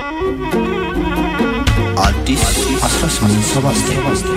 አዲስ 1879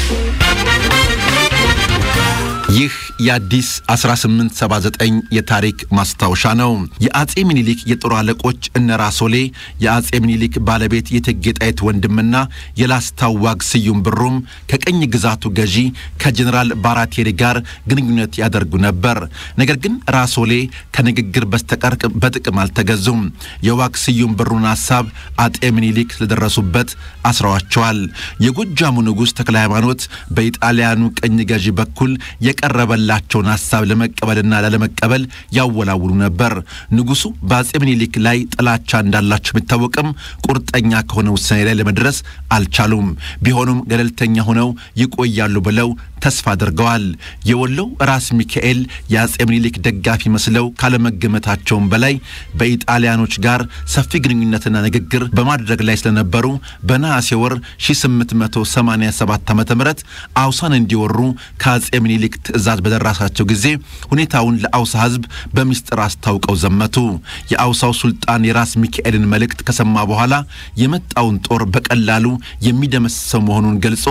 ይህ የአዲስ 1879 የታሪክ ማስታወሻ ነው። የአጼ ምኒልክ የጦር አለቆች እነ ራሶሌ የአጼ ምኒልክ ባለቤት የእቴጌ ጣይቱ ወንድምና የላስታው ዋግ ስዩም ብሩም ከቀኝ ግዛቱ ገዢ ከጀኔራል ባራቴሪ ጋር ግንኙነት ያደርጉ ነበር። ነገር ግን ራሶሌ ከንግግር በስተቀር በጥቅም አልተገዙም። የዋግ ስዩም ብሩን ሀሳብ አጤ ምኒልክ ስለደረሱበት አስረዋቸዋል። የጎጃሙ ንጉሥ ተክለ ሃይማኖት በኢጣሊያኑ ቀኝ ገዢ በኩል የቀረበላቸውን ሀሳብ ለመቀበልና ላለመቀበል ያወላውሉ ነበር። ንጉሱ በአጼ ምኒልክ ላይ ጥላቻ እንዳላቸው ቢታወቅም ቁርጠኛ ከሆነ ውሳኔ ላይ ለመድረስ አልቻሉም። ቢሆኑም ገለልተኛ ሆነው ይቆያሉ ብለው ተስፋ አድርገዋል። የወሎው ራስ ሚካኤል የአጼ ምኒልክ ደጋፊ መስለው ካለመገመታቸውም በላይ በኢጣሊያኖች ጋር ሰፊ ግንኙነትና ንግግር በማድረግ ላይ ስለነበሩ በነሐሴ ወር 1887 ዓ ም አውሳን እንዲወሩ ከአጼ ምኒልክ ትእዛዝ በደረሳቸው ጊዜ ሁኔታውን ለአውሳ ሕዝብ በሚስጥር አስታውቀው ዘመቱ። የአውሳው ሱልጣን የራስ ሚካኤልን መልእክት ከሰማ በኋላ የመጣውን ጦር በቀላሉ የሚደመስሰው መሆኑን ገልጾ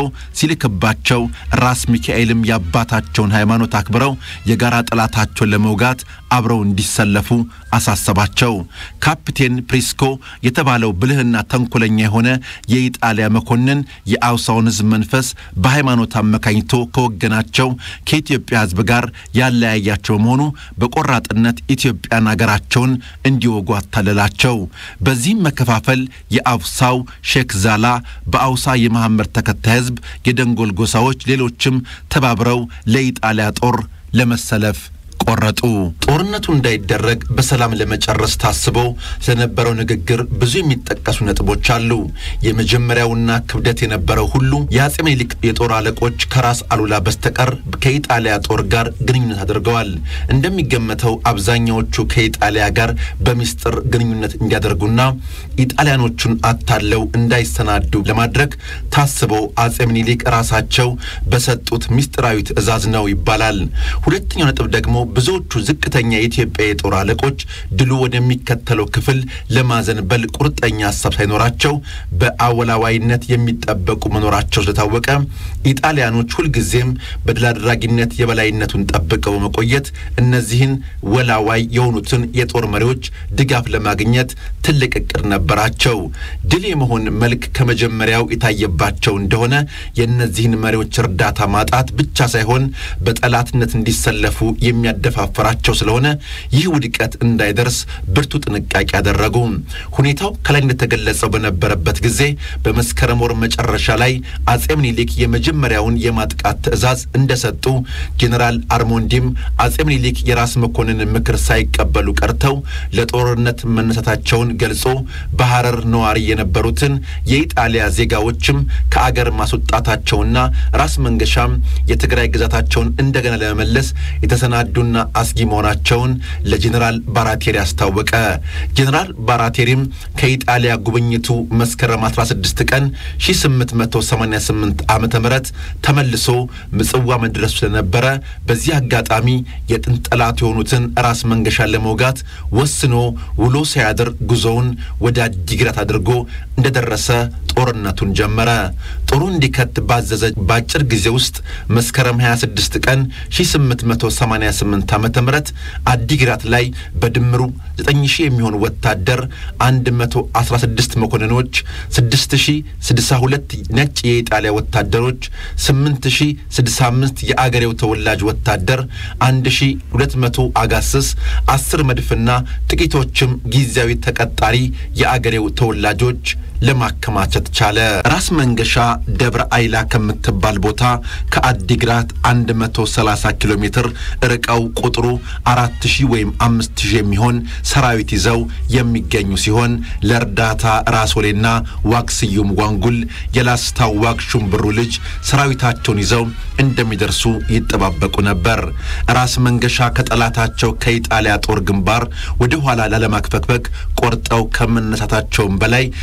ሲልክባቸው ራስ ሚካኤልም የአባታቸውን ሃይማኖት አክብረው የጋራ ጠላታቸውን ለመውጋት አብረው እንዲሰለፉ አሳሰባቸው። ካፕቴን ፕሪስኮ የተባለው ብልህና ተንኮለኛ የሆነ የኢጣሊያ መኮንን የአውሳውን ሕዝብ መንፈስ በሃይማኖት አመካኝቶ ከወገናቸው ከኢትዮጵያ ሕዝብ ጋር ያለያያቸው መሆኑ በቆራጥነት ኢትዮጵያን አገራቸውን እንዲወጉ አታለላቸው። በዚህም መከፋፈል የአውሳው ሼክ ዛላ በአውሳ የመሐመድ ተከታይ ሕዝብ የደንጎል ጎሳዎች፣ ሌሎችም ተባብረው ለኢጣሊያ ጦር ለመሰለፍ ቆረጡ። ጦርነቱ እንዳይደረግ በሰላም ለመጨረስ ታስበው ስለነበረው ንግግር ብዙ የሚጠቀሱ ነጥቦች አሉ። የመጀመሪያውና ክብደት የነበረው ሁሉ የአጼ ምኒልክ የጦር አለቆች ከራስ አሉላ በስተቀር ከኢጣሊያ ጦር ጋር ግንኙነት አድርገዋል። እንደሚገመተው አብዛኛዎቹ ከኢጣሊያ ጋር በሚስጥር ግንኙነት እንዲያደርጉና ኢጣሊያኖቹን አታለው እንዳይሰናዱ ለማድረግ ታስበው አጼ ምኒልክ ራሳቸው በሰጡት ሚስጥራዊ ትዕዛዝ ነው ይባላል። ሁለተኛው ነጥብ ደግሞ ብዙዎቹ ዝቅተኛ የኢትዮጵያ የጦር አለቆች ድሉ ወደሚከተለው ክፍል ለማዘንበል ቁርጠኛ ሀሳብ ሳይኖራቸው በአወላዋይነት የሚጠበቁ መኖራቸው ስለታወቀ ኢጣሊያኖች ሁልጊዜም በድል አድራጊነት የበላይነቱን ጠብቀው በመቆየት እነዚህን ወላዋይ የሆኑትን የጦር መሪዎች ድጋፍ ለማግኘት ትልቅ እቅድ ነበራቸው። ድል የመሆን መልክ ከመጀመሪያው የታየባቸው እንደሆነ የእነዚህን መሪዎች እርዳታ ማጣት ብቻ ሳይሆን በጠላትነት እንዲሰለፉ የሚያደፋፍራቸው ስለሆነ ይህ ውድቀት እንዳይደርስ ብርቱ ጥንቃቄ ያደረጉ። ሁኔታው ከላይ እንደተገለጸው በነበረበት ጊዜ በመስከረም ወር መጨረሻ ላይ አጼ ምኒልክ የመጀመሪያውን የማጥቃት ትዕዛዝ እንደሰጡ ጄኔራል አርሞንዲም አጼ ምኒልክ የራስ መኮንን ምክር ሳይቀበሉ ቀርተው ለጦርነት መነሳታቸውን ገልጾ በሐረር ነዋሪ የነበሩትን የኢጣሊያ ዜጋዎችም ከአገር ማስወጣታቸውና ራስ መንገሻም የትግራይ ግዛታቸውን እንደገና ለመመለስ የተሰናዱና አስጊ መሆናቸውን ለጄኔራል ባራቴሪ አስታወቀ። ጄኔራል ባራቴሪም ከኢጣሊያ ጉብኝቱ መስከረም 16 ቀን 1888 ዓ ም ተመልሶ ምጽዋ መድረሱ ስለነበረ በዚህ አጋጣሚ የጥንት ጠላት የሆኑትን ራስ መንገሻን ለመውጋት ወስኖ ውሎ ሳያድር ጉዞውን ወደ አዲግራት አድርጎ እንደደረሰ ጦርነቱን ጀመረ። ጦሩ እንዲከት ባዘዘ በአጭር ጊዜ ውስጥ መስከረም 26 ቀን 1888 ዓ ም አዲግራት ላይ በድምሩ 9000 የሚሆን ወታደር 116 መኮንኖች፣ 6062 ነጭ የኢጣሊያ ወታደሮች፣ 8065 የአገሬው ተወላጅ ወታደር፣ 1200 አጋስስ፣ 10 መድፍና ጥቂቶችም ጊዜያዊ ተቀጣሪ የአገሬው ተወላጆች ለማከማቸት ቻለ። ራስ መንገሻ ደብረ አይላ ከምትባል ቦታ ከአዲግራት 130 ኪሎ ሜትር ርቀው ቁጥሩ 4000 ወይም 5000 የሚሆን ሰራዊት ይዘው የሚገኙ ሲሆን ለእርዳታ ራሶሌና ዋግ ስዩም ዋንጉል የላስታው ዋግ ሹምብሩ ልጅ ሰራዊታቸውን ይዘው እንደሚደርሱ ይጠባበቁ ነበር። ራስ መንገሻ ከጠላታቸው ከኢጣሊያ ጦር ግንባር ወደ ኋላ ላለማክፈክፈክ ቆርጠው ከመነሳታቸውም በላይ ምናል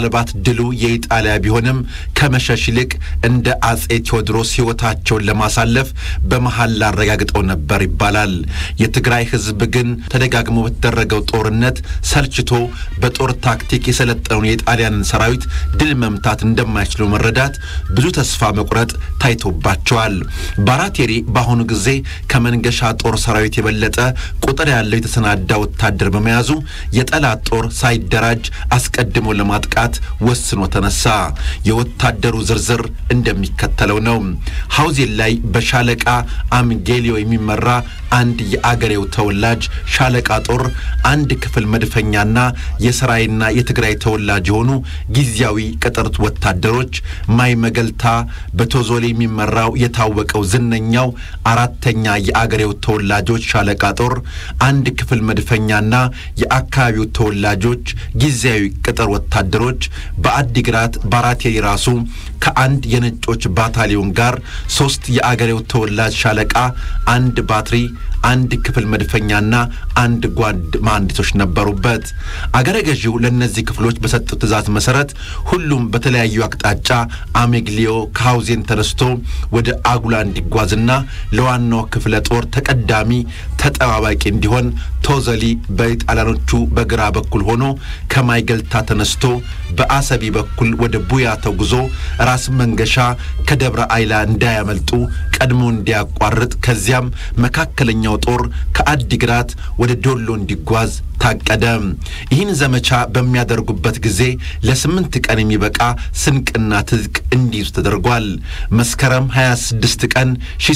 ምናልባት ድሉ የኢጣሊያ ቢሆንም ከመሸሽ ይልቅ እንደ አጼ ቴዎድሮስ ሕይወታቸውን ለማሳለፍ በመሐላ አረጋግጠው ነበር ይባላል። የትግራይ ሕዝብ ግን ተደጋግሞ በተደረገው ጦርነት ሰልችቶ በጦር ታክቲክ የሰለጠነውን የጣሊያንን ሰራዊት ድል መምታት እንደማይችሉ መረዳት ብዙ ተስፋ መቁረጥ ታይቶባቸዋል። ባራቴሪ በአሁኑ ጊዜ ከመንገሻ ጦር ሰራዊት የበለጠ ቁጥር ያለው የተሰናዳ ወታደር በመያዙ የጠላት ጦር ሳይደራጅ አስቀድሞ ለማጥቃት ወስኖ ተነሳ። የወታደሩ ዝርዝር እንደሚከተለው ነው። ሐውዜን ላይ በሻለቃ አምጌሊዮ የሚመራ አንድ የአገሬው ተወላጅ ሻለቃ ጦር አንድ ክፍል መድፈኛና የሰራይና የትግራይ ተወላጅ የሆኑ ጊዜያዊ ቅጥር ወታደሮች ማይ መገልታ በቶዞሌ የሚመራው የታወቀው ዝነኛው አራተኛ የአገሬው ተወላጆች ሻለቃ ጦር አንድ ክፍል መድፈኛና የአካባቢው ተወላጆች ጊዜያዊ ቅጥር ወታደሮች በአዲግራት ባራቴሪ ራሱ ከአንድ የነጮች ባታሊዮን ጋር ሶስት የአገሬው ተወላጅ ሻለቃ አንድ ባትሪ አንድ ክፍል መድፈኛና አንድ ጓድ መሐንዲሶች ነበሩበት። አገረ ገዢው ለእነዚህ ክፍሎች በሰጡት ትእዛዝ መሰረት ሁሉም በተለያዩ አቅጣጫ አሜግሊዮ ከሐውዜን ተነስቶ ወደ አጉላ እንዲጓዝና ለዋናው ክፍለ ጦር ተቀዳሚ ተጠባባቂ እንዲሆን ቶዘሊ በጣሊያኖቹ በግራ በኩል ሆኖ ከማይገልታ ተነስቶ በአሰቢ በኩል ወደ ቡያ ተጉዞ ራስ መንገሻ ከደብረ አይላ እንዳያመልጡ ቀድሞ እንዲያቋርጥ ከዚያም መካከለኛው ጦር ከአዲግራት ወደ ዶሎ እንዲጓዝ ታቀደ። ይህን ዘመቻ በሚያደርጉበት ጊዜ ለስምንት ቀን የሚበቃ ስንቅና ትጥቅ እንዲይዙ ተደርጓል። መስከረም 26 ቀን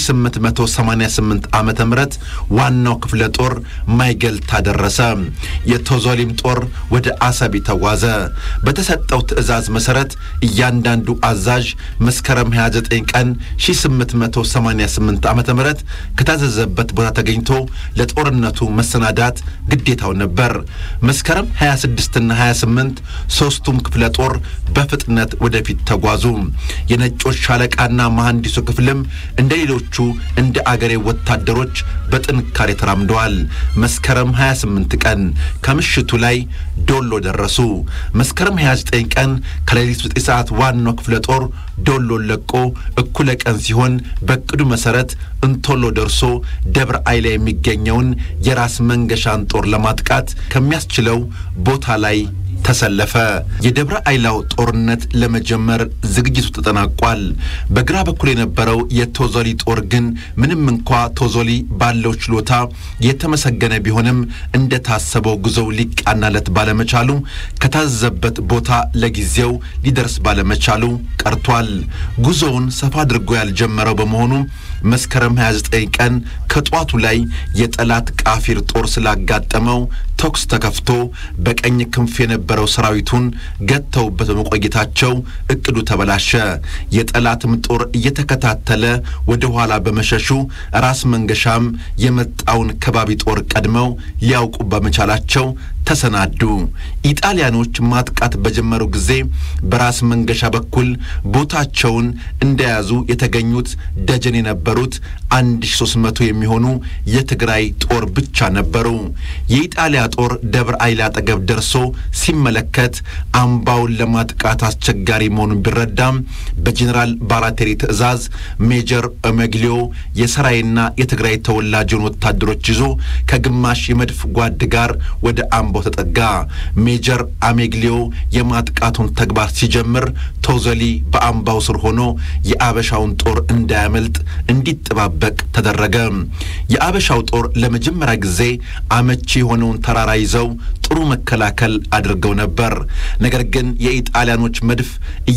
1888 ዓመተ ምህረት ዋናው ክፍለ ጦር ማይገልታ ደረሰ። የቶዞሊም ጦር ወደ አሰቢ ተጓዘ። በተሰጠው ትዕዛዝ መሰረት እያንዳንዱ አዛዥ መስከረም 29 ቀን 1888 ዓመተ ምህረት ከታዘዘበት ቦታ ተገኝቶ ለጦርነቱ መሰናዳት ግዴታው ነበር። መስከረም 26ና 28 ሦስቱም ክፍለ ጦር በፍጥነት ወደፊት ተጓዙ። የነጮች ሻለቃና መሐንዲሱ ክፍልም እንደ ሌሎቹ እንደ አገሬ ወታደሮች በጥንካሬ ተራምደዋል። መስከረም 28 ቀን ከምሽቱ ላይ ዶሎ ደረሱ። መስከረም 29 ቀን ከሌሊቱ 9 ሰዓት ዋናው ክፍለ ጦር ዶሎን ለቆ እኩለ ቀን ሲሆን በቅዱ መሠረት እንቶሎ ደርሶ ደብረ አይላ የሚገኘውን የራስ መንገሻን ጦር ለማጥቃት ከሚያስችለው ቦታ ላይ ተሰለፈ። የደብረ አይላው ጦርነት ለመጀመር ዝግጅቱ ተጠናቋል። በግራ በኩል የነበረው የቶዞሊ ጦር ግን ምንም እንኳ ቶዞሊ ባለው ችሎታ የተመሰገነ ቢሆንም እንደታሰበው ጉዞው ሊቃናለት ባለመቻሉ ከታዘዘበት ቦታ ለጊዜው ሊደርስ ባለመቻሉ ቀርቷል። ጉዞውን ሰፋ አድርጎ ያልጀመረው በመሆኑ መስከረም 29 ቀን ከጧቱ ላይ የጠላት ቃፊር ጦር ስላጋጠመው ተኩስ ተከፍቶ በቀኝ ክንፍ የነበረው ሰራዊቱን ገተውበት በመቆየታቸው እቅዱ ተበላሸ። የጠላትም ጦር እየተከታተለ ወደ ኋላ በመሸሹ ራስ መንገሻም የመጣውን ከባቢ ጦር ቀድመው ሊያውቁ በመቻላቸው ተሰናዱ። ኢጣሊያኖች ማጥቃት በጀመሩ ጊዜ በራስ መንገሻ በኩል ቦታቸውን እንደያዙ የተገኙት ደጀን የነበሩት 1300 የሚሆኑ የትግራይ ጦር ብቻ ነበሩ። የኢጣሊያ ጦር ደብረ አይላ አጠገብ ደርሶ ሲመለከት አምባውን ለማጥቃት አስቸጋሪ መሆኑን ቢረዳም በጄኔራል ባራቴሪ ትዕዛዝ ሜጀር ኦሜግሊዮ የሰራይና የትግራይ ተወላጅን ወታደሮች ይዞ ከግማሽ የመድፍ ጓድ ጋር ወደ አምባው ተጠጋ። ሜጀር አሜግሊዮ የማጥቃቱን ተግባር ሲጀምር ቶዘሊ በአምባው ስር ሆኖ የአበሻውን ጦር እንዳያመልጥ እንዲጠባበቅ ተደረገ። የአበሻው ጦር ለመጀመሪያ ጊዜ አመቺ የሆነውን ተራራ ይዘው ጥሩ መከላከል አድርገው ነበር። ነገር ግን የኢጣሊያኖች መድፍ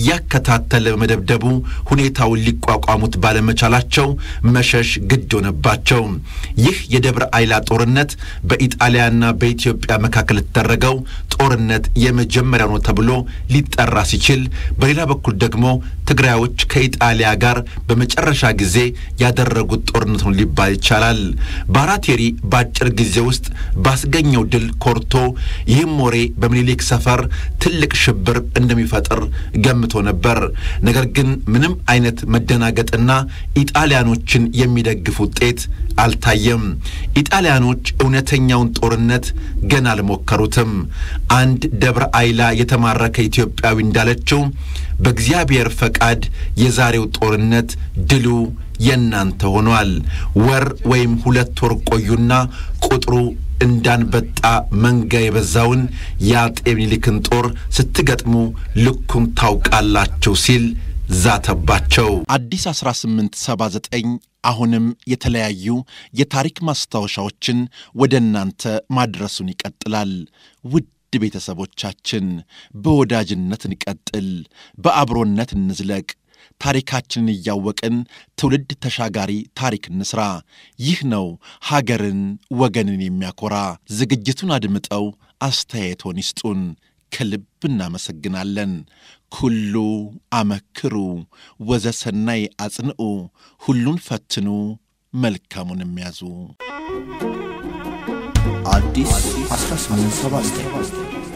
እያከታተለ በመደብደቡ ሁኔታውን ሊቋቋሙት ባለመቻላቸው መሸሽ ግድ ሆነባቸው። ይህ የደብረ አይላ ጦርነት በኢጣሊያና በኢትዮጵያ መካከል የተደረገው ጦርነት የመጀመሪያ ነው ተብሎ ሊጠራ ሲችል፣ በሌላ በኩል ደግሞ ትግራዮች ከኢጣሊያ ጋር በመጨረሻ ጊዜ ያደረጉት ጦርነት ነው ሊባል ይቻላል። ባራቴሪ በአጭር ጊዜ ውስጥ ባስገኘው ድል ኮርቶ ይህም ወሬ በምኒልክ ሰፈር ትልቅ ሽብር እንደሚፈጥር ገምቶ ነበር። ነገር ግን ምንም አይነት መደናገጥና ኢጣሊያኖችን የሚደግፍ ውጤት አልታየም። ኢጣሊያኖች እውነተኛውን ጦርነት ገና አልሞከሩትም። አንድ ደብረ አይላ የተማረከ ኢትዮጵያዊ እንዳለችው በእግዚአብሔር ፈቃድ የዛሬው ጦርነት ድሉ የእናንተ ሆኗል። ወር ወይም ሁለት ወር ቆዩና ቁጥሩ እንዳንበጣ መንጋ የበዛውን የአጤ ምኒልክን ጦር ስትገጥሙ ልኩን ታውቃላችሁ ሲል ዛተባቸው። አዲስ 1879 አሁንም የተለያዩ የታሪክ ማስታወሻዎችን ወደ እናንተ ማድረሱን ይቀጥላል። ውድ ቤተሰቦቻችን በወዳጅነት እንቀጥል፣ በአብሮነት እንዝለቅ። ታሪካችንን እያወቅን ትውልድ ተሻጋሪ ታሪክ እንስራ። ይህ ነው ሀገርን ወገንን የሚያኮራ። ዝግጅቱን አድምጠው አስተያየቶን ይስጡን። ከልብ እናመሰግናለን። ኩሉ አመክሩ ወዘሰናይ አጽንዑ፣ ሁሉን ፈትኑ መልካሙን የሚያዙ አዲስ 1879